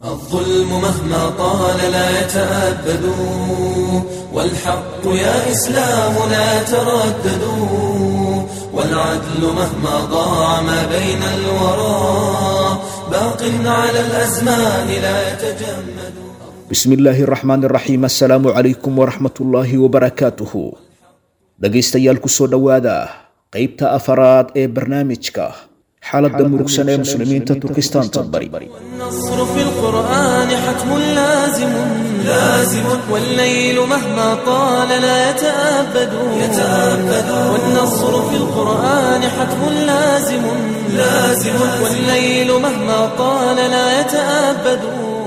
الظلم مهما طال لا يتأبد والحق يا إسلام لا تردد والعدل مهما ضاع ما بين الورى باق على الأزمان لا يتجمد bismi illaahi araxmaan iraxiim assalaamu calaykum waraxmatullaahi wabarakaatuhu dhegaystayaal kusoo dhowaada qeybta afaraad ee barnaamijka xaaladda murugsan ee muslimiinta turkistaanta bari والنصر في القرآن حتم لازم لازم والليل مهما طال لا يتأبد يتأبد والنصر في القرآن حتم لازم لازم والليل مهما طال لا يتأبد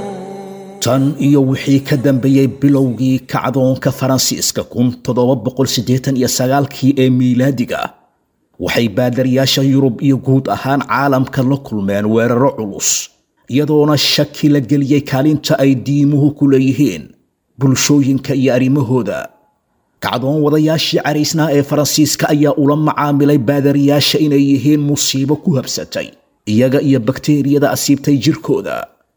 tan iyo wixii ka dambeeyey bilowgii kacdoonka faransiiska kun toddoba boqol siddeetan iyo sagaalkii ee miilaadiga waxay baadariyaasha yurub iyo guud ahaan caalamka la kulmeen weeraro culus iyadoona shaki la geliyey kaalinta ay diimuhu ku leeyihiin bulshooyinka iyo arrimahooda kacdoon wadayaashii caraysnaa ee faransiiska ayaa ula macaamilay baadariyaasha inay yihiin musiibo ku habsatay iyaga iyo bakteeriyada asiibtay jirkooda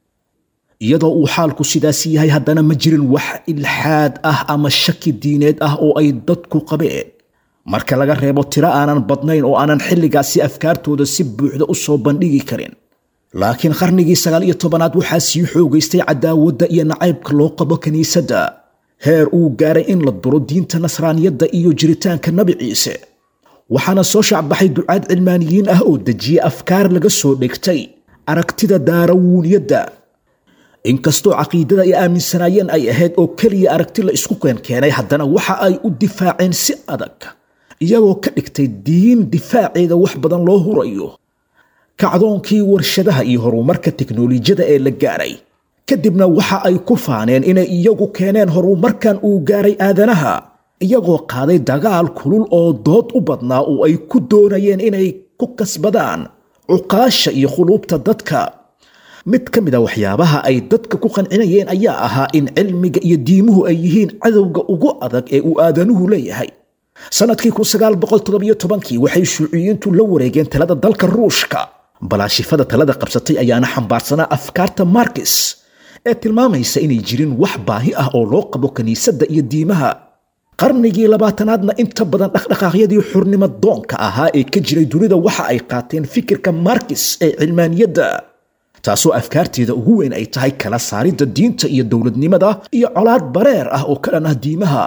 iyadoo uu xaalku sidaas yahay haddana ma jirin wax ilxaad ah ama shaki diineed ah oo ay dadku qabeen marka laga reebo tiro aanan badnayn oo aanan xilligaasi afkaartooda si buuxda u soo bandhigi karin laakiin qarnigii sagaal iyo tobanaad waxaa sii xoogaystay cadaawadda iyo nacaybka loo qabo kiniisadda heer uu gaaray in la duro diinta nasraaniyadda iyo jiritaanka nabi ciise waxaana soo shacbaxay ducaad cilmaaniyiin ah oo dejiyey afkaar laga soo dhigtay aragtida daarawuuniyadda inkastoo caqiidada ay aaminsanaayeen ay ahayd oo keliya aragti la isku keenkeenay haddana waxa ay u difaaceen si adag iyagoo ka dhigtay diin difaaceeda wax badan loo hurayo kacdoonkii warshadaha iyo horumarka teknolojiyada ee la gaaray kadibna waxa ay ku faaneen inay iyagu keeneen horumarkan uu gaaray aadanaha iyagoo qaaday dagaal kulul oo dood u badnaa oo ay ku doonayeen inay ku kasbadaan cuqaasha iyo khuluubta dadka mid ka mid a waxyaabaha ay dadka ku qancinayeen ayaa ahaa in cilmiga iyo diimuhu ay yihiin cadowga ugu adag ee uu aadanuhu leeyahay sannadkii kii waxay shuuciyiintu la wareegeen talada dalka ruushka balaashifada talada qabsatay ayaana xambaarsanaa afkaarta markis ee tilmaamaysa inay jirin wax baahi ah oo loo qabo kiniisadda iyo diimaha qarnigii labaatanaadna inta badan dhaqdhaqaaqyadii xurnimo doonka ahaa ee ka jiray dunida waxa ay qaateen fikirka markis ee cilmaaniyadda taasoo afkaarteeda ugu weyn ay tahay kala saaridda diinta iyo dowladnimada iyo colaad bareer ah oo ka dhan ah diimaha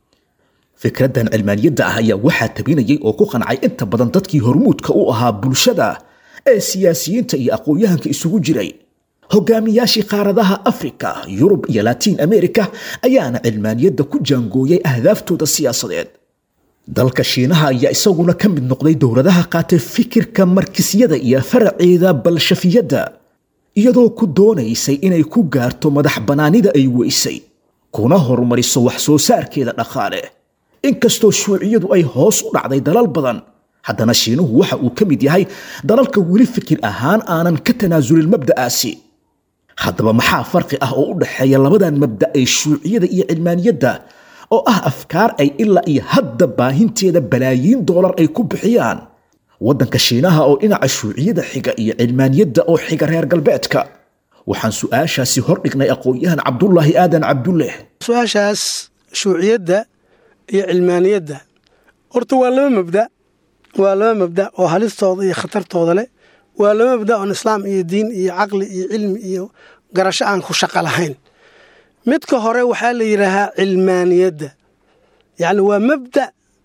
fikraddan cilmaaniyadda ah ayaa waxaa tabinayay oo ku qancay inta badan dadkii hormuudka u ahaa bulshada ee siyaasiyiinta iyo aqoon-yahanka isugu jiray hogaamiyaashii qaaradaha afrika yurub iyo latiin america ayaana cilmaaniyadda ku jaangooyay ahdaaftooda siyaasadeed dalka shiinaha ayaa isaguna ka mid noqday dowladaha qaatay fikirka markisyada iyo faraceeda balshafiyadda iyadoo ku doonaysay inay ku gaarto madax bannaanida ay weysay kuna horumariso wax soo saarkeeda dhaqaale inkastoo shuuciyadu ay hoos u dhacday dalal badan haddana shiinuhu waxa uu ka mid yahay dalalka weli fikir ahaan aanan ka tanaasulin mabda'aasi haddaba maxaa farqi ah oo u dhexeeya labadan mabda ee shuuciyada iyo cilmaaniyadda oo ah afkaar ay ilaa iyo hadda baahinteeda balaayiin doolar ay ku bixiyaan waddanka shiinaha oo dhinaca shuuciyada xiga iyo cilmaaniyadda oo xiga reer galbeedka waxaan su-aashaasi hordhignay aqoon-yahan cabdulaahi aadan cabdulleh su-aashaas shuuciyadda iyo cilmaaniyadda horta waa laba mabda waa laba mabda oo halistooda iyo khatartooda leh waa laba mabda oon islaam iyo diin iyo caqli iyo cilmi iyo garasho aan ku shaqo lahayn midka hore waxaa la yidhaahaa cilmaaniyadda yacni waa mabda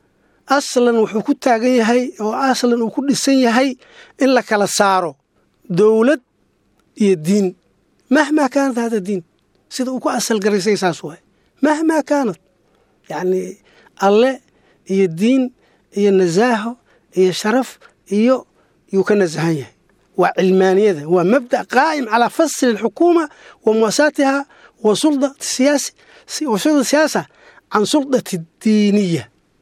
aslan wuxuu ku taagan yahay oo aslan uu ku dhisan yahay in la kala saaro dowlad iyo diin mahmaa kaanat hada diin sida uu ku asal garaysay saas waay mahmaa kaanat yacni alle iyo diin iyo nasaaho iyo sharaf iyo yuu ka nasahan yahay waa cilmaaniyada waa mabda qaa'im calaa fasli alxukuuma wa muwasaatiha wa sulda siyaasi wa sulda siyaasa can suldati diiniya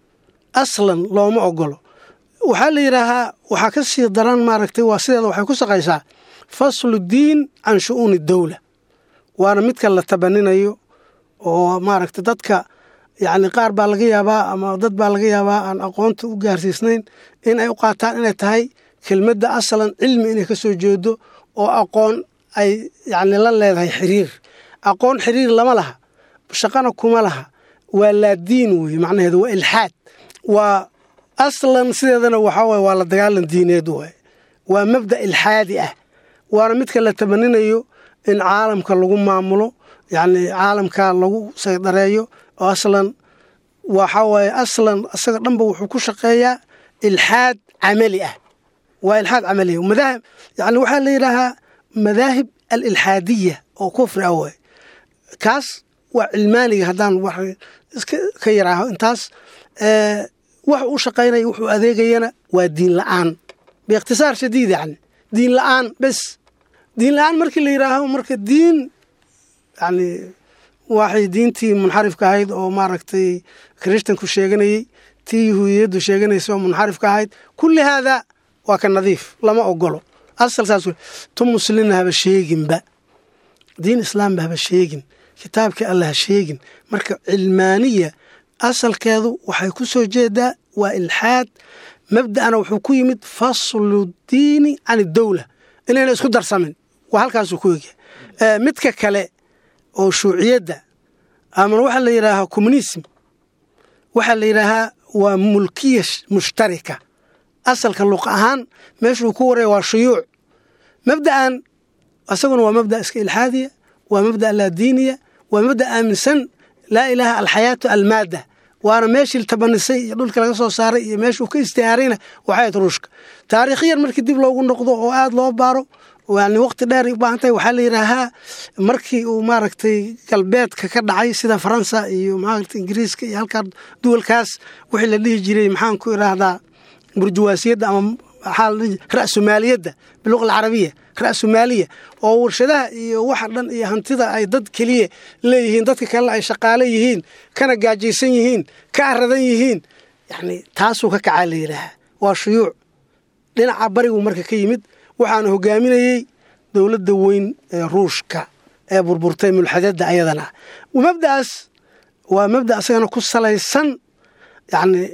aslan looma ogolo waxaa la yidhaahaa waxaa ka sii daran maaragtay waa sideeda waxay ku shaqaysaa faslu diin can shu'uuni dowla waana midka la tabaninayo oo maaragtay dadka yacni qaar baa laga yaabaa ama dad baa laga yaabaa aan aqoonta u gaarsiisnayn in ay u qaataan inay tahay kelmadda asalan cilmi inay ka soo jeedo oo aqoon ay yacni la leedahay xiriir aqoon xiriir lama laha shaqana kuma laha waa laadiin weeye macnaheedu waa ilxaad waa aslan sideedana waxaa waye waa la dagaalan diineed waaye waa mabda ilxaadi ah waana midka la tabaninayo in caalamka lagu maamulo yacni caalamka lagu saydareeyo oo aslan waxaa waaye aslan isaga dhanba wuxuu ku shaqeeyaa ilxaad camali ah waa ilxaad camali ah madaahib yani waxaa la yidhaahaa madaahib alilxaadiya oo kufri ah waay kaas waa cilmaaniga haddaan wax iska ka yaraaho intaas wax u shaqaynaya wuxuu adeegayana waa diin la-aan biikhtisaar shadiid yani diin la-aan bes diin la-aan markii la yidhaaho marka diin yani waxay diintii munxarifka ahayd oo maaragtay kirishtanku sheeganayey tii yahuudiyaddu sheeganaysa oo munxarifka ahayd kulli haadaa waa ka nadiif lama ogolo asal saas wey tu muslimna haba sheeginba diin islaamba haba sheegin kitaabkii alla ha sheegin marka cilmaaniya asalkeedu waxay ku soo jeedaa waa ilxaad mabda'ana wuxuu ku yimid faslu diini can idowla inayna isku darsamin waa halkaasuu ku egya midka kale oo shuuciyadda ama waxaa la yidhaahaa communism waxaa la yidhaahaa waa mulkiya mushtarika asalka luqa ahaan meeshuu ku waraya waa shuyuuc mabda'an isaguna waa mabda iska ilxaadiya waa mabda laadiiniya waa mabda aaminsan laa ilaaha alxayaatu almaada waana meeshii tabanisay iyo dhulka laga soo saaray iyo meeshuu ka istihaarayna waxayd ruushka taariikhiyan markii dib loogu noqdo oo aada loo baaro yani waqti dheer u baahan tahay waxaa la yidhaahaa markii uu maaragtay galbeedka ka dhacay sida faransa iyo maaragtay ingiriiska iyo halkaa duwalkaas wixii la dhihi jiray maxaan ku idhaahdaa burjuwaasiyadda ama maxaa la dhihi ra'sumaaliyadda biluqa alcarabiya ra'sumaaliya oo warshadaha iyo waxa dhan iyo hantida ay dad keliya leeyihiin dadka kalena ay shaqaale yihiin kana gaajaysan yihiin ka aradan yihiin yani taasuu ka kacaa la yidhaahaa waa shuyuuc dhinaca barigu marka ka yimid waxaana hogaaminayey dowladda weyn ee ruushka ee burburtay mulxadada ayadana mabda'aas waa mabda asagana ku salaysan yacni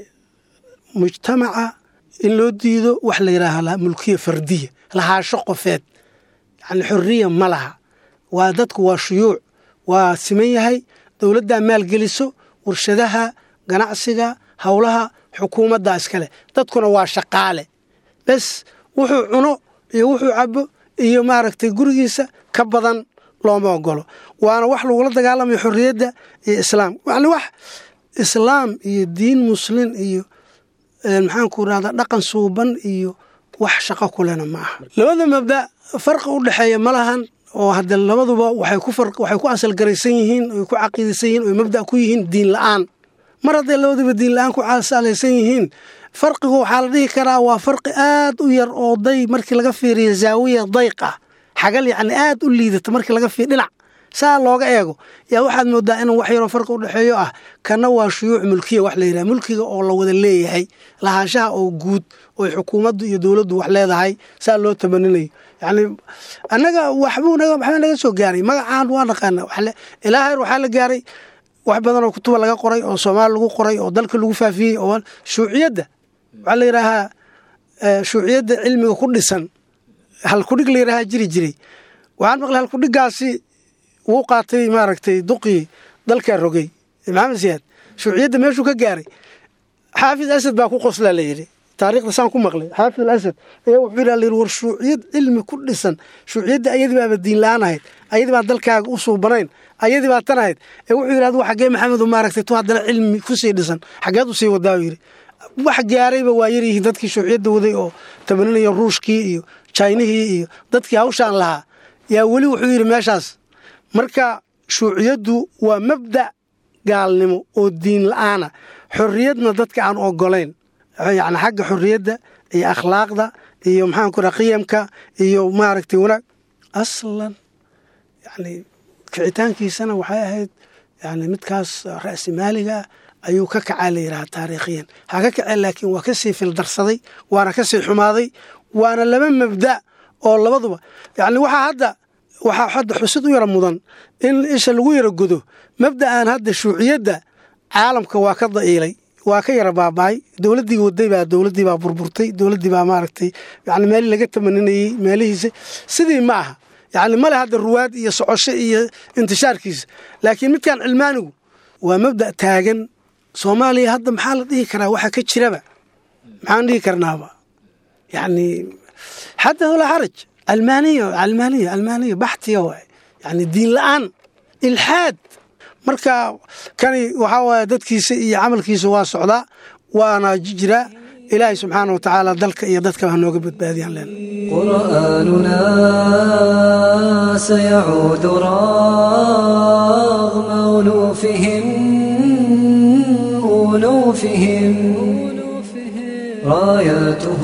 mujtamaca in loo diido wax la yidhaaha mulkiya fardiya lahaasho qofeed yani xoriya ma laha waa dadku waa shuyuuc waa siman yahay dowladdaa maalgeliso warshadaha ganacsiga howlaha xukuumadda iskale dadkuna waa shaqaale bes wuxuu cuno iyo wuxuu cabo iyo maaragtay gurigiisa ka badan looma ogolo waana wax lagula dagaalamayo xorriyadda iyo islaam yani wax islaam iyo diin muslin iyo maxaanku irahdaa dhaqan suuban iyo wax shaqo kulena ma aha labada mabda farqi u dhexeeya ma lahan oo hadde labaduba waxay ku asalgaraysan yihiin oy ku caqiidaysan yihiin oy mabda ku yihiin diin la-aan mar hadday labaduba diin la-aan ku salaysan yihiin farqigu waxaa la dhihi karaa waa farqi aad u yar oo day markii laga fiiriyo zaawiya dayq ah xagal yacni aad u liidata markii laga fiir dhinac saa looga eego yaa waxaad moodaa inuu wax yaroo farqi u dhexeeyo ah kana waa shuyuuc mulkiya wax la yidhaha mulkiga oo la wada leeyahay lahaanshaha oo guud oy xukuumaddu iyo dowladdu wax leedahay saa loo tabaninayo yacni annaga waxbuu waxbaa naga soo gaaray magacaan waa naqaana ilaa heer waxaa la gaaray wax badan oo kutuba laga qoray oo soomaali lagu qoray oo dalka lagu faafiyey oo shuuciyadda waxaa la yidhaahaa shuuciyadda cilmiga ku dhisan halkudhig la yidhahaa jiri jiray waxaan maqlay halkudhigaasi wuu qaatay maaragtay duqii dalkaa rogay maxamed siyaad shuuciyadda meeshuu ka gaaray xaafid asad baa ku qoslaa la yidhi taarikhda saan ku maqlay xaafid al asad ayaa wuxuu yidhi layidhi war shuuciyad cilmi ku dhisan shuuciyadda ayadii baaba diin la-aan ahayd ayadii baa dalkaaga u suubanayn ayadii baa tan ahayd ee wuxuu yidhi adigu xaggee maxamedu maaragtay tu haddana cilmi kusii dhisan xaggeed u sii wadaa yidhi wax gaarayba waa yaryihiin dadkii shuuciyadda waday oo tabaninaya ruushkii iyo jaynihii iyo dadkii hawshaan lahaa yaa weli wuxuu yidhi meeshaas marka shuuciyaddu waa mabda gaalnimo oo diin la-aana xorriyadna dadka aan ogolayn yani xagga xorriyadda iyo akhlaaqda iyo maxaanku raa qiyamka iyo maaragtay wanaag aslan yani kicitaankiisana waxay ahayd yani midkaas ra'simaaliga ayuu ka kacaa la yidhaha taariikhiyan ha ka kaceen laakiin waa kasii fildarsaday waana kasii xumaaday waana laba mabda oo labaduba yani waxaa hadda waxaa hadda xusid u yara mudan in isha lagu yara godo mabda'an hadda shuuciyadda caalamka waa ka da'iilay waa ka yara baaba'ay dowladdii waday baa dowladdii baa burburtay dowladdii baa maaragtay yani meelii laga tamaninayey meelihiisa sidii ma aha yacni male hadda ruwaad iyo socosho iyo intishaarkiisa laakiin midkan cilmaanigu waa mabda' taagan soomaaliya hadda maxaa la dhihi karaa waxa ka jiraba maxaan dhihi karnaaba yacni xataa walaa xaraj almaaniya almaaniya almaaniya baxtiya waay yacni diin la'aan ilxaad marka kani waxaa waaye dadkiisa iyo camalkiisa waa socdaa waana jiraa ilaahay subxaana wa tacaala dalka iyo dadkaba ha nooga badbaadiyaan leen قرآننا سيعود رغم ألوفهم ألوفهم راياته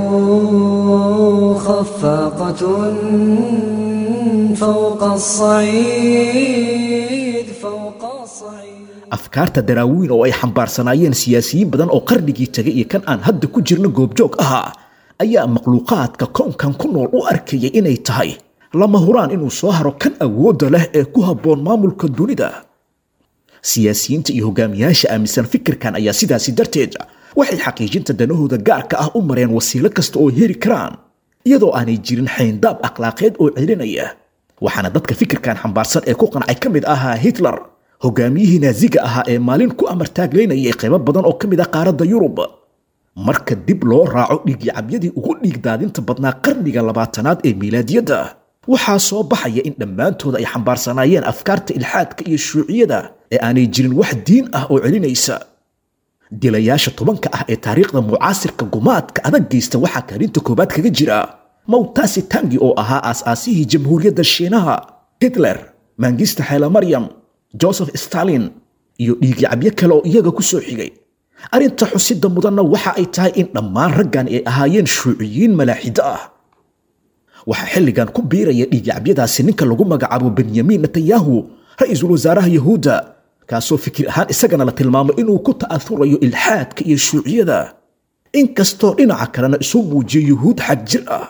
خفاقة فوق الصعيد فوق الصعيد afkaarta daraawiin oo ay xambaarsanaayeen siyaasiyiin badan oo qarnigii tegay iyo kan aan hadda ku jirno goobjoog ahaa ayaa makhluuqaadka koonkan ku nool u arkayay inay tahay lama huraan inuu soo haro kan awoodda leh ee ku habboon maamulka dunida siyaasiyiinta iyo hogaamiyaasha aaminsan fikirkan ayaa sidaasi darteed waxay xaqiijinta danahooda gaarka ah u mareen wasiilo kasta oo heli karaan iyadoo aanay jirin xayndaab akhlaaqeed oo celinaya waxaana dadka fikirkan xambaarsan ee ku qancay ka mid ahaa hitler hogaamiyihii naaziga ahaa ee maalin ku amartaaglaynayay qaybo badan oo ka mid ah qaaradda yurub marka dib loo raaco dhiigyacabyadii ugu dhiigdaadinta badnaa qarniga labaatanaad ee miilaadiyadda waxaa soo baxaya in dhammaantooda ay xambaarsanaayeen afkaarta ilxaadka iyo shuuciyada ee aanay jirin wax diin ah oo celinaysa dilayaasha tobanka ah ee taariikhda mucaasirka gumaadka adag geysta waxaa kaalinta koowaad kaga jira mawtasi tangi oo ahaa aas-aasihii jamhuuriyadda shiinaha hitler mangista xeela maryam joseph stalin iyo dhiigyacabyo kale oo iyaga ku soo xigay arrinta xusida mudanna waxa ay tahay in dhammaan raggan ay ahaayeen shuuciyiin malaaxido ah waxaa xilligan ku biiraya dhiigyacabyadaasi ninka lagu magacaabo benyamin netanyahu ra-iisul wasaaraha yahuudda kaasoo fikir ahaan isagana la tilmaamo inuu ku ta'athurayo ilxaadka iyo shuuciyada inkastoo dhinaca kalena isu muujiyo yuhuud xag jir ah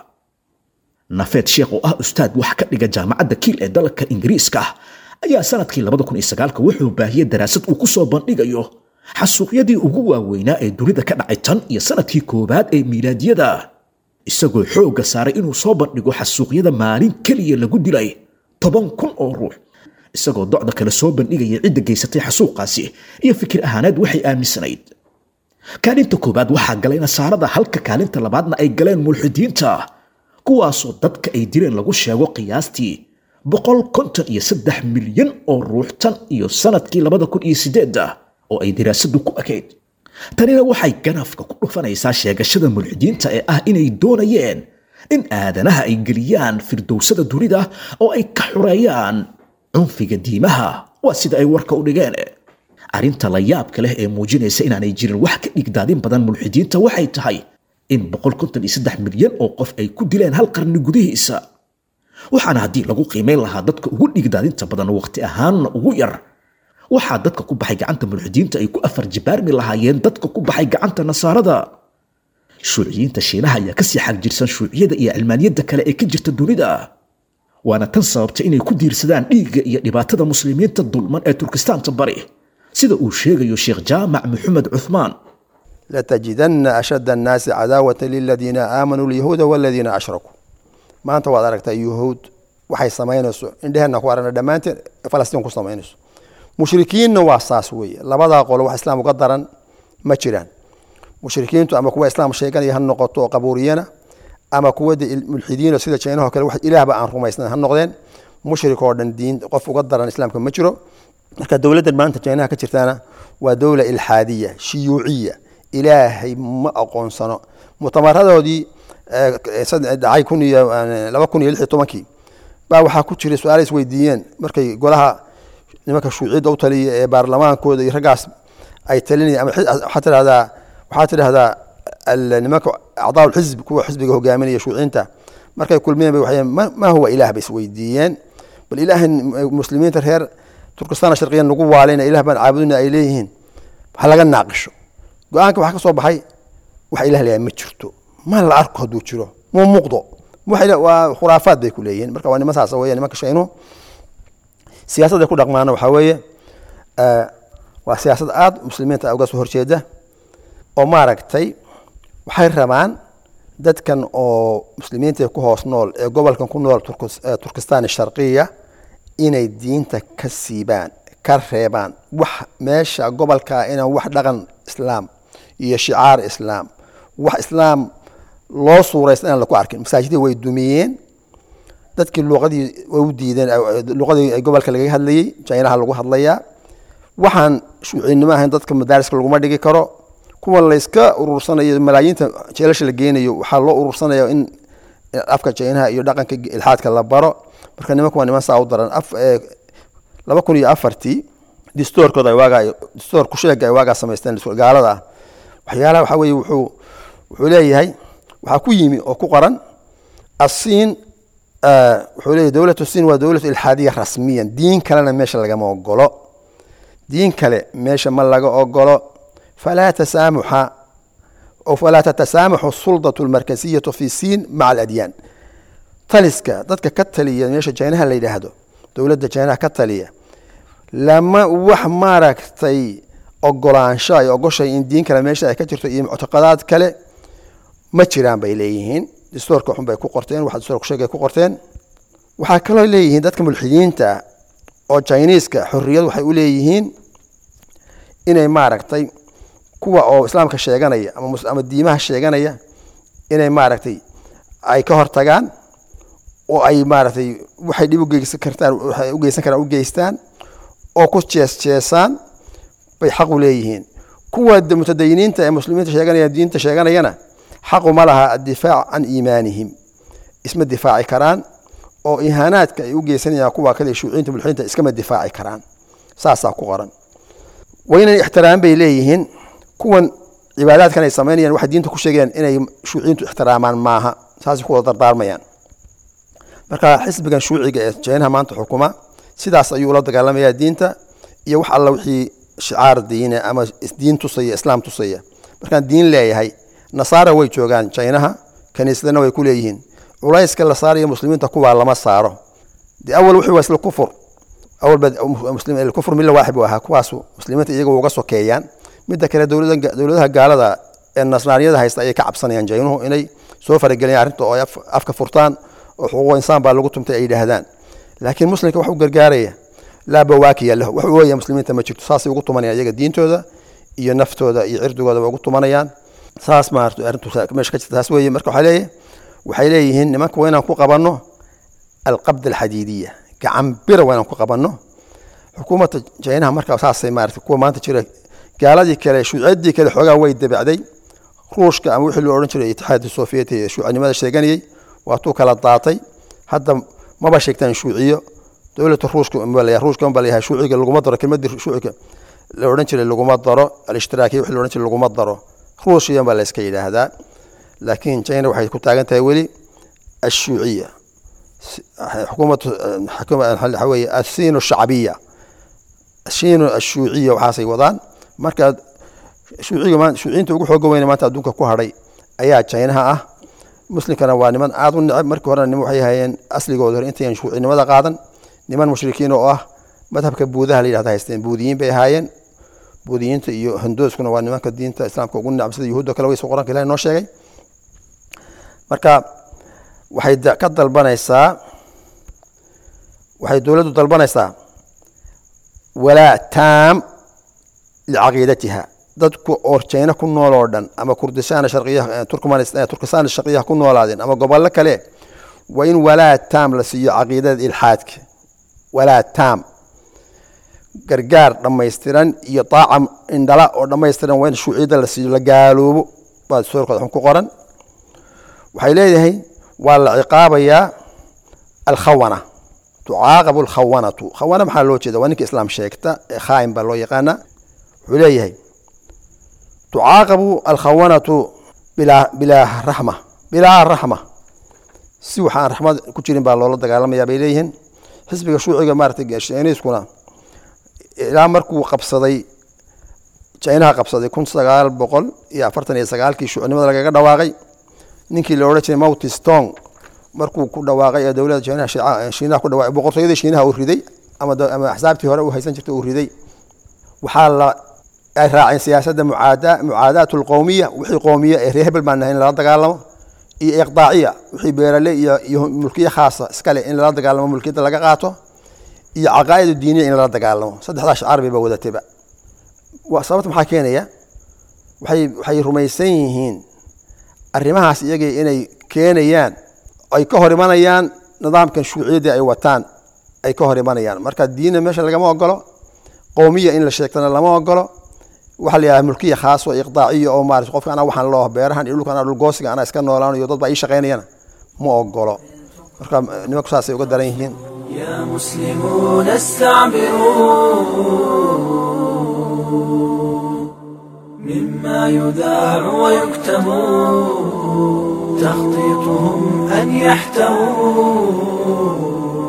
nafeed sheekh oo ah ustaad wax ka dhiga jaamacadda kiil ee dalka ingiriiska ayaa sanadkii wuxuu baahiyey daraasad uu ku soo bandhigayo xasuuqyadii ugu waaweynaa ee dunida ka dhacay tan iyo sanadkii koowaad ee miilaadiyada isagoo xoogga saaray inuu soo bandhigo xasuuqyada maalin keliya lagu dilay toban kun oo ruux isagoo docda kale soo bandhigaya cidda geysatay xasuuqaasi iyo fikir ahaaneed waxay aaminsanayd kaalinta koowaad waxaa galay nasaarada halka kaalinta labaadna ay galeen mulxidiinta kuwaasoo dadka ay dileen lagu sheego qiyaastii boqol konton iyo saddex milyan oo ruux tan iyo sanadkii labada kun iyo sideedda oo ay daraasadu ku ekayd tanina waxay ganafka ku dhufanaysaa sheegashada mulxidiinta ee ah inay doonayeen in aadanaha ay geliyaan firdowsada dunida oo ay ka xureeyaan cunfiga diimaha waa sida ay warka u dhigeen arrinta la yaabka leh ee muujinaysa inaanay jirin wax ka dhigdaadin badan mulxidiinta waxay tahay in boqol konton iyo saddex milyan oo qof ay ku dileen hal qarni gudihiisa waxaana haddii lagu qiimayn lahaa dadka ugu dhigdaadinta badan waqti ahaanna ugu yar waxaa dadka ku baxay gacanta mulxidiinta ay ku afar jibaarmi lahaayeen dadka ku baxay gacanta nasaarada shuuciyiinta shiinaha ayaa kasii xagjirsan shuuciyada iyo cilmaaniyadda kale ee ka jirta dunida waana tan sababta inay ku diirsadaan dhiigga iyo dhibaatada muslimiinta dulman ee turkistaanta bari sida uu sheegayo sheekh jaamac maxamed cuthmaan لتجدن أشد الناس عداوة للذين آمنوا اليهود والذين أشركوا maanta waad aragtaa yuhuud waxay samaynayso indheheenna ku aragna dhammaanteen falastiin ku samaynayso mushrikiinna waa saas weeye labadaa qolo wax islaam uga daran ma jiraan mushrikiintu ama kuwa islaam sheeganaya ha noqoto oo qabuuriyana ama kuwa de mulxidiino sida jeenaho kale wax ilaahba aan rumaysnan ha noqdeen mushrik oo dhan diin qof uga daran islaamka ma jiro marka dowladdan maanta jeenaha ka jirtaana waa dowla ilxaadiya shiyuuciya ilaahay ma aqoonsano mutamaradoodii dhacay kun iyo laba kun iyo lix iyo tobankii baa waxaa ku jiray su-aala isweydiiyeen markay golaha nimanka shuuciyadda u taliya ee baarlamaankooda iyo raggaas ay talinayaan ama waxaa tidhahdaa waxaa tidhahdaa nimanka acdaa ulxizb kuwa xisbiga hogaaminaya shuuciyiinta markay kulmeen bay waxay ma ma huwa ilaah bay isweydiiyeen bal ilaahan muslimiinta reer turkistaan sharqiyan lagu waalayna ilaah baan caabudina ay leeyihiin ha laga naaqisho go-aanka waxaa ka soo baxay wax ilah leeyahay ma jirto ma la arko hadduu jiro mu muuqdo waa khuraafaad bay ku leeyihiin marka waa niman saas weeye nimanka shaynuhu siyaasadday ku dhaqmaana waxaa weeye waa siyaasad aada muslimiinta uga soo horjeeda oo maaragtay waxay rabaan dadkan oo muslimiinta ku hoos nool ee gobolkan ku nool Turkis- eh, turkistan sharqiya inay diinta ka siibaan ka reebaan wax meesha gobolka inaan wax dhaqan islaam iyo shicaar islaam wax islaam loo suuraysta inaan laku arkin masaajidii way dumiyeen dadkii luqadii way u diideen luqadii gobolka laga hadlayey jaynaha lagu hadlayaa waxaan shuucinimo ahayn dadka madaariska laguma dhigi karo kuwa layska urursanayo malaayiinta jeelasha la geenayo waxaa loo urursanaya in afka jaynaha iyo dhaqanka ilxaadka la baro marka nimanku waa niman saa u daran af eh, laba kun iyo afartii distoorkooda ay waagaa distoor kusheega ay waagaa samaysteen gaalada ah waxyaalaha waxaa weeye wuxuu wuxuu leeyahay waxaa ku yimi oo ku qoran asiin eh, wuxuu leeyahay dowlatu siin waa dowlatu ilxaadiya rasmiyan diin kalena meesha lagama ogolo diin kale meesha ma laga ogolo falaa tasaamuxa أو فلا تتسامح السلطة المركزية في الصين مع الأديان taliska dadka ka taliya meesha jaynaha la yidhaahdo dowladda jaynaha ka taliya lama wax maaragtay ogolaansho ay ogoshay in diin kale meesha ay ka jirto iyo muctaqadaad kale ma jiraan bay leeyihiin distoorka xun bay ku qorteen waxa distoorka sheegay ku qorteen waxaa kaloo leeyihiin dadka mulxidiinta ah oo jiniiska xorriyad waxay u leeyihiin inay maaragtay kuwa oo islaamka sheeganaya ama mus- ama diimaha sheeganaya inay maaragtay ay ka hortagaan oo ay maaragtay waxay dhib u geysan kartaan waxay u geysan karaan u geystaan oo ku jees jeesaan bay xaq u leeyihiin kuwa de- mutadayiniinta ee muslimiinta sheeganaya diinta sheeganayana xaqu ma laha addifaac can iimaanihim isma difaaci karaan oo ihaanaadka ay u geysanayaan kuwa kale shuuciinta mulxiinta iskama difaaci karaan saasaa ku qoran waynan ixtiraam bay leeyihiin kuwan cibaadaadkan ay samaynayaan waxay diinta ku sheegayaan inay shuuciintu ixtiraamaan maaha saasay ku wada dardaarmayaan marka xisbigan shuuciga ee jeenaha maanta xukuma sidaas ayuu ula dagaalamayaa diinta iyo wax alla wixii shicaar diine ama is- diin tusaya islaam tusaya markaan diin leeyahay nasaara way joogaan jaynaha kaniisadana way ku leeyihiin culayska la saarayo muslimiinta kuwaa lama saaro de awal wixii waa isla kufur awal ba muslim kufur milla waaxid buu ahaa kuwaasu muslimiinta iyaga uga sokeeyaan midda kale dowlada dowladaha gaalada ee nasraaniyada haysta ayay ka cabsanayaan jaynuhu inay soo farageliyaan arrinta oo ay af- afka furtaan oo xuquuq insaan baa lagu tumtay ay yidhaahdaan laakiin muslimka wax u gargaaraya laa bawaakiya lahu wax u ooya muslimiinta ma jirto saasay ugu tumanayaan iyaga diintooda iyo naftooda iyo cirdigooda ba ugu tumanayaan saas maarata arrintu saa- meesha ka jirta taas weeye marka waxaa leeyahay waxay leeyihiin nimanka waa inaan ku qabanno alqabd alxadiidiya gacan bira waa inaan ku qabanno xukuumadda jaynaha markaa saasay maarata kuwa maanta jira gaaladii kale shuuciyaddii kale xoogaa way dabacday ruushka ama wixii loo odhan jiray itixaadka soofiyeti ee shuucinimada sheeganayay waatuu kala daatay hadda maba sheegtaan shuuciyo dowladda ruushka unbaa la yahay- ruushka unbaa la yahay shuuciga laguma daro kelmadii shuuciga la odhan jiray laguma daro alishtiraakiya wixii la odhan jiray laguma daro ruushiyan baa la iska yidhaahdaa laakiin china waxay ku taagan tahay weli ashuuciya حكومة حكومة waxa weeye الصين الشعبية الصين الشيوعية waxaasay wadaan marka shuuciga maan shuuciyiinta ugu xooga weyna maanta adduunka ku hadhay ayaa jaynaha ah muslimkana waa niman aad u neceb markii horena niman waxay hayeen asligooda hore intayan shuucinimada qaadan niman mushrikiin oo ah madhabka buudaha la yidhahda haysteen buudiyiin bay ahaayeen buudiyiinta iyo hindooskuna waa nimanka diinta islaamka ugu neceb sida yuhuudda kale waysa qur-aanka ilahi noo sheegay marka waxay da- ka dalbanaysaa waxay dowladdu dalbanaysaa walaa taam licaqiidatiha dadku oo jayna ku nool oo dhan ama kurdistaan sharqiyaha turkmanistan turkistaan sharqiyaha ku noolaadeen ama gobollo kale waa in walaa taam la siiyo caqiidada ilxaadka walaa taam gargaar dhammaystiran iyo daaca indhala oo dhammaystiran waa in shuuciyadda la siiyo la gaaloobo baa soorkooda xun ku qoran waxay leedahay waa la ciqaabayaa alkhawana tucaaqabu alkhawanatu khawana maxaa loo jeeda waa ninka islaam sheegta ee khaa'im baa loo yaqaanaa wuxuu leeyahay tucaaqabu alkhawanatu bilaa bilaa raxma bilaa raxma si waxaan raxmad ku jirin baa loola dagaalamayaa bay leeyihiin xisbiga shuuciga maaratay shiiniiskuna ilaa markuu qabsaday jaynaha qabsaday kun sagaal boqol iyo afartan iyo sagaalkii shuucinimada lagaga dhawaaqay ninkii la odhan jiray mouti stong markuu ku dhawaaqay ee dowladda jaynaha shiica- shiinaha ku dhawaaqay boqortooyadii shiinaha uu riday ama da- ama axsaabtii hore uu haysan jirtay uu riday waxaa la ay raaceen siyaasadda mucaada mucaadaat alqowmiya wixii qowmiya ee reer hebel baan nahay in lala dagaalamo iyo iqdaaciya wixii beerale iyo iyo mulkiye khaasa iskale in lala dagaalamo mulkiyadda laga qaato iyo caqaa'id diiniya in lala dagaalamo saddexdaa shacaar bayba wadatayba Waa- sababta maxaa keenaya waxay waxay rumaysan yihiin arrimahaas iyagii inay keenayaan ay ka hor imanayaan nidaamkan shuuciyadii ay wataan ay ka hor imanayaan marka diinna meesha lagama ogolo qowmiya in la sheegtana lama ogolo waxaa la yidhaha mulkiya khaas oo iqdaaciya oo maarata qofka anaa waxaan loo beerahan iyo dhulka anaa dhul goosiga anaa iska noolaanayo dad baa ii shaqaynayana ma ogolo marka nimanku saasay uga daran yihiin يا مسلمون استعبروا مما يذاع ويكتب تخطيطهم أن يحتووا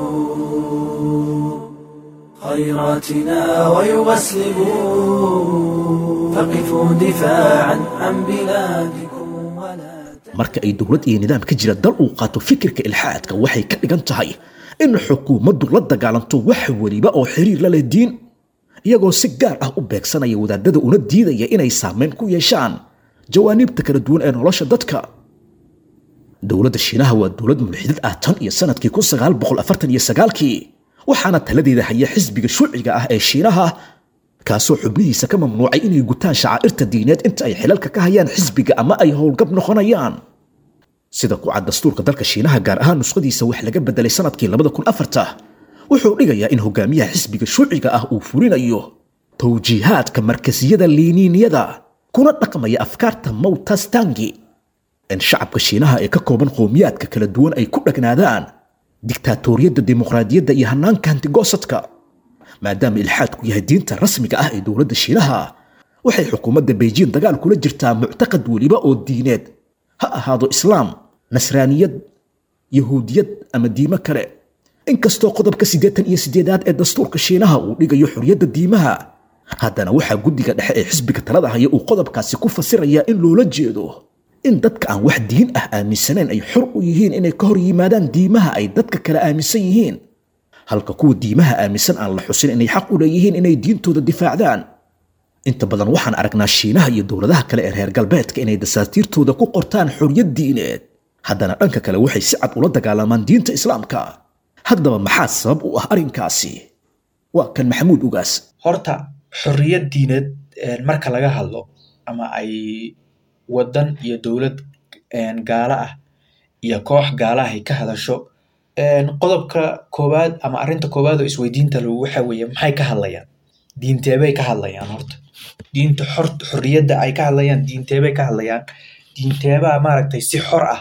خيراتنا ويغسلوا فقفوا دفاعا عن بلادكم ولا marka ay dowlad iyo nidaam ka jira dal uu qaato fikirka ilxaadka waxay ka dhigan tahay in xukuumaddu la dagaalanto wax weliba oo xiriir la leh diin iyagoo si gaar ah u beegsanaya wadaadada una diidaya inay saameyn ku yeeshaan jawaaniibta kala duwan ee nolosha dadka dowladda shiinaha waa dowlad mulxidad ah tan iyo sanadkii kun sagaal boqol afartan iyo sagaalkii waxaana taladeeda haya xisbiga shuuciga ah ee shiinaha kaasoo xubnihiisa ka mamnuucay inay gutaan shacaa'irta diineed inta ay xilalka ka hayaan xisbiga ama ay howlgab noqonayaan sida ku cad dastuurka dalka shiinaha gaar ahaan nuskhadiisa wax laga bedelay sanadkii labada kun afarta wuxuu dhigayaa in hogaamiyaha xisbiga shuuciga ah uu fulinayo towjiihaadka markasiyada liiniiniyada kuna dhaqmaya afkaarta mowtastangi in shacabka shiinaha ee ka kooban qowmiyaadka kala duwan ay ku dhagnaadaan diktaatoriyadda dimuqraadiyadda iyo hanaanka hantigoosadka maadaama ilxaadku yahay diinta rasmiga ah ee dowladda shiinaha waxay xukuumadda beijing dagaal kula jirtaa muctaqad weliba oo diineed ha ahaado islaam nasraaniyad yahuudiyad ama diimo kale inkastoo qodobka siddeetan iyo siddeedaad ee dastuurka shiinaha uu dhigayo xorriyadda diimaha haddana waxaa guddiga dhexe ee xisbiga talada haya uu qodobkaasi ku fasirayaa in loola jeedo in dadka aan wax diin ah aaminsanayn ay xor u yihiin inay ka hor yimaadaan diimaha ay dadka kale aaminsan yihiin halka kuwa diimaha aaminsan aan la xusin inay xaq u leeyihiin inay diintooda difaacdaan inta badan waxaan aragnaa shiinaha iyo dowladaha kale ee reer galbeedka inay dasaatiirtooda ku qortaan xorriyad diineed haddana dhanka kale waxay si cad ula dagaalamaan diinta islaamka haddaba maxaa sabab u ah arrinkaasi waa kan maxamuud ugaas horta xorriyad diineed een, marka laga hadlo ama ay wadan iyo dowlad een, gaala ah iyo koox gaala ah ay ka hadasho een, qodobka koowaad ama arrinta koowaad oo isweydiinta lagu waxa weeye maxay ka hadlayaan diinteebay ka hadlayaan horta diinta xor xorriyadda ay ka hadlayaan diinteebay ka hadlayaan diinteebaa maaragtay si xor ah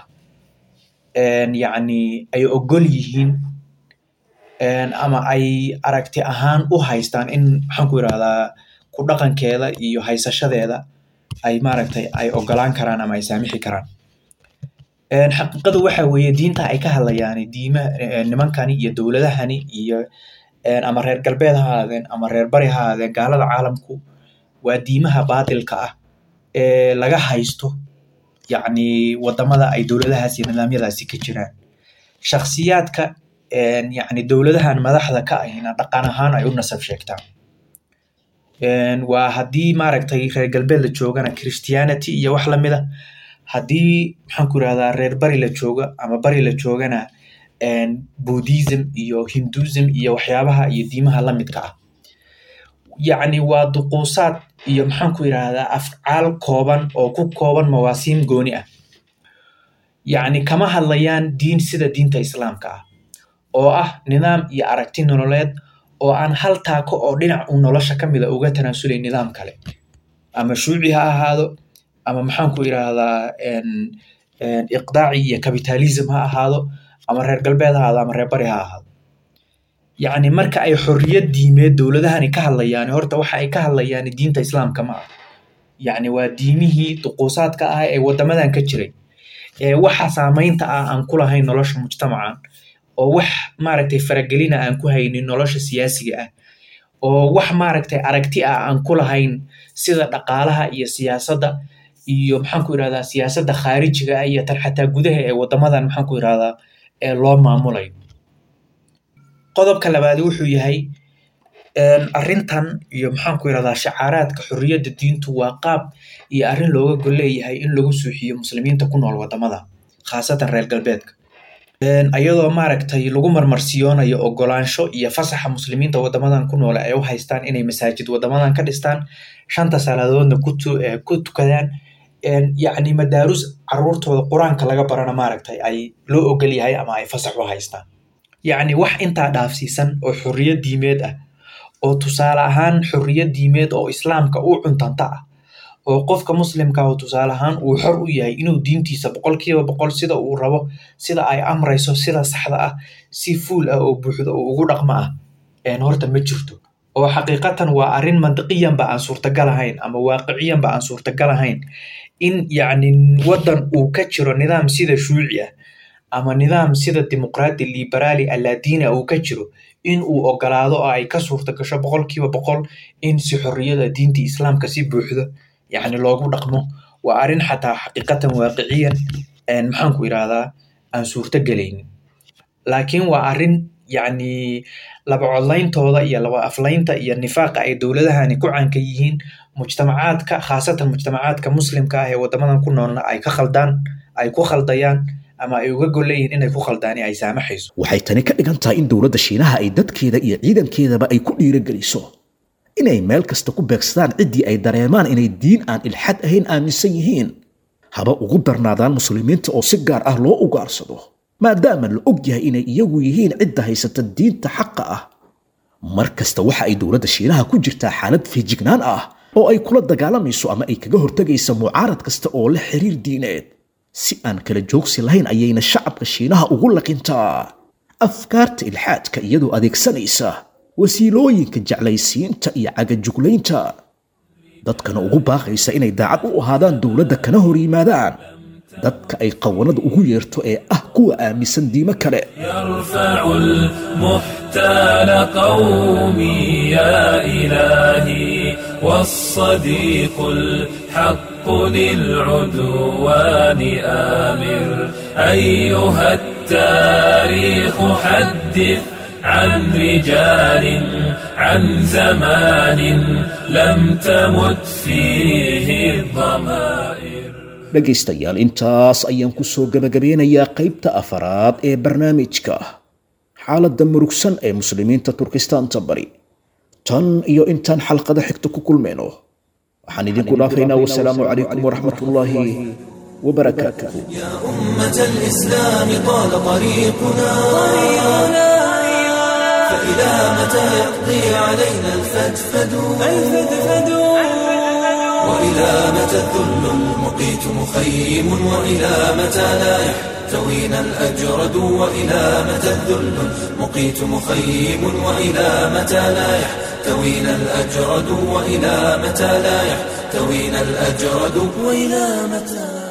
een, yacni ay ogol yihiin een, ama ay aragti ahaan u haystaan in maxaan ku irahdaa ku dhaqankeeda iyo haysashadeeda ay maaragtay ay ogolaan karaan ama ay saamixi karaan Een, xaqiiqadu waxa weeye diinta ay ka hadlayaan diima een, nimankani iyo dowladahani iyo een, ama reer galbeed ha ahaadeen ama reer bari ha ahaadeen gaalada caalamku waa diimaha baatilka ah ee laga haysto yacni wadamada ay dowladahaas iyo nidaamyadaasi ka jiraan shakhsiyaadka een, yacni dowladahan madaxda ka ahina dhaqan ahaan ay u nasab sheegtaan Een, waa haddii maaragtay reer galbeed la joogana christianity iyo wax lamida haddii maxaan ku irahdaa reer bari la jooga ama bari la joogana een, buddhism iyo hinduism iyo waxyaabaha iyo diimaha lamidka ah yacni waa duquusaad iyo maxaan ku irahdaa afcaal kooban oo ku kooban mawaasiim gooni ah yacni kama hadlayaan diin sida diinta islaamka ah oo ah nidaam iyo aragti nololeed oo aan hal taako oo dhinac uu nolosha ka mida uga tanaasulay nidaam kale ama shuuci ha ahaado ama maxaan ku irahdaa een- een iqdaaci iyo capitalism ha ahaado ama reer galbeed ha ahaado ama reer bari ha ahaado yacni marka ay xorriyad diimeed dowladahani ka hadlayaan horta waxa ay ka hadlayaan diinta islaamka ma ah yacni waa diimihii duquusaadka ah ee wadamadan ka jiray ee waxa saamaynta ah aan ku lahayn nolosha mujtamacan oo wax maaragtay faragelina aan ku haynin nolosha siyaasiga ah oo wax maaragtay aragti ah aan ku lahayn sida dhaqaalaha iyo siyaasadda iyo maxaan ku irahdaa siyaasadda khaarijiga ah iyo tan xataa gudaha ee wadamadan maxaan ku irahdaa ee loo maamulayo qodobka labaad wuxuu yahay een, arrintan iyo maxaan ku irahdaa shacaaraadka xorriyadda diintu waa qaab iyo arrin looga gol leeyahay in lagu suuxiyo muslimiinta ku nool wadamada khaasatan reer galbeedka ayadoo maaragtay lagu marmarsiyoonayo ogolaansho iyo fasaxa muslimiinta wadamadan ku noole ay u haystaan inay masaajid wadamadan ka dhistaan shanta salaadoodna ku tukadaan yacni madaarus caruurtooda qur-aanka laga barana maaragtay ay loo ogol yahay ama ay fasax u haystaan yacni wax intaa dhaafsiisan oo xorriyad diimeed ah oo tusaale ahaan xorriyad diimeed oo islaamka u cuntanta ah oo qofka muslimka oo tusaale ahaan uu xor u yahay inuu diintiisa boqolkiiba boqol sida uu rabo sida ay amrayso sida saxda ah si fuul ah oo buuxda oo ugu dhaqma ah horta ma jirto oo xaqiiqatan waa arrin mantiqiyanba aan suurtagal ahayn ama waaqiciyanba aan suurtagal ahayn in yacni waddan uu ka jiro nidaam sida shuuci ah ama nidaam sida dimuqraadi liberaali allaadiina uu ka jiro in uu ogolaado oo ay ka suurta gasho boqolkiiba boqol in si xorriyada diinta islaamka si buuxdo yacni loogu dhaqmo waa arrin xataa xaqiiqatan waaqiciyan maxaanku idhaahdaa aan suurto gelaynin laakiin waa arrin yacni laba codlayntooda iyo laba aflaynta iyo nifaaqa ay dowladahani ku caanka yihiin mujtamacaadka khaasatan mujtamacaadka muslimka ah ee wadamadan ku noolna ay ka khaldaan ay ku khaldayaan ama ay uga gol leeyihiin inay ku khaldaan ay saamaxayso waxay tani ka dhigan tahay in dowladda shiinaha ay dadkeeda iyo ciidankeedaba ay ku dhiirogeliso inay meel kasta ku beegsadaan ciddii ay dareemaan inay diin aan ilxad ahayn aaminsan yihiin haba ugu darnaadaan muslimiinta oo si gaar ah loo ugaarsado maadaama la og yahay inay iyagu yihiin cidda haysata diinta xaqa ah mar kasta waxa ay dowladda shiinaha ku jirtaa xaalad fiijignaan ah oo ay kula dagaalamayso ama ay kaga hortegaysa mucaarad kasta oo la xiriir diineed si aan kala joogsi lahayn ayayna shacabka shiinaha ugu laqintaa afkaarta ilxaadka iyadoo adeegsanaysa wasiilooyinka jeclaysiinta iyo cagajuglaynta dadkana ugu baaqaysa inay daacad u ahaadaan dowladda kana hor yimaadaan dadka ay qawanada ugu yeerto ee ah kuwa aaminsan diimo kale يرفع المحتال قومي يا إلهي والصديق الحق للعدوان آمر أيها التاريخ حدث عن رجال عن زمان لم تمت فيه الضمائر dhegaystayaal intaas ayaan ku soo gebagabeynayaa qaybta afaraad ee barnaamijka xaaladda murugsan ee muslimiinta turkistaanta bari tan iyo intaan xalqada xigta ku kulmayno waxaan idinku dhaafaynaa wasalaamu calaykum waraxmatullaahi wabarakaatuhu أمة الإسلام طال طريقنا فإلى متى يقضي علينا الفدفد وإلى متى الذل المقيت مخيم وإلى متى لا يحتوينا الأجرد وإلى متى الذل المقيت مخيم وإلى متى لا يحتوينا الأجرد وإلى متى لا يحتوينا الأجرد وإلى متى